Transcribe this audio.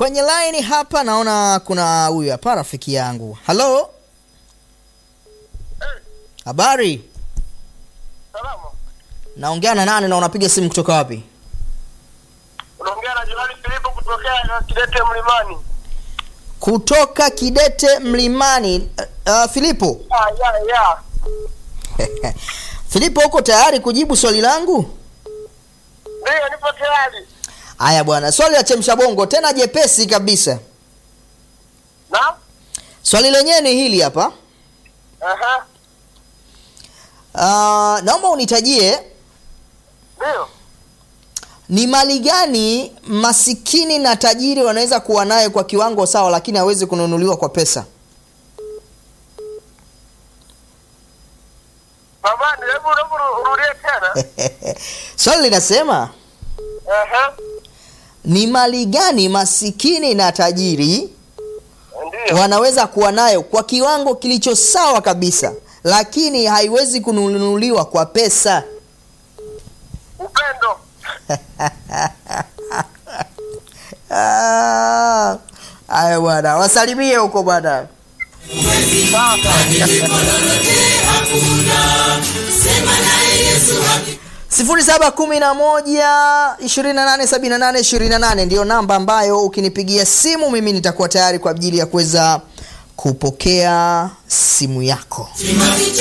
kwenye line hapa naona kuna huyu hapa rafiki yangu halo habari Salama. naongea na nani na unapiga simu kutoka wapi Unaongea na Jenerali Filipo kutokea Kidete Mlimani. kutoka kidete mlimani uh, uh, filipo Ah, ya ya. filipo uko tayari kujibu swali langu Ndio nipo tayari. haya bwana swali la chemsha bongo tena jepesi kabisa Na? swali lenyewe ni hili hapa Aha. uh, naomba unitajie Ndio. ni mali gani masikini na tajiri wanaweza kuwa nayo kwa kiwango sawa lakini hawezi kununuliwa kwa pesa Mamani, hebu hebu urudie tena. swali linasema Aha. ni mali gani masikini na tajiri Ndio. wanaweza kuwa nayo kwa kiwango kilicho sawa kabisa lakini haiwezi kununuliwa kwa pesa Upendo. Ah, haya bwana wasalimie huko bwana sifuri saba kumi na moja ishirini na nane sabini na nane ishirini na nane ndiyo namba ambayo ukinipigia simu mimi nitakuwa tayari kwa ajili ya kuweza kupokea simu yako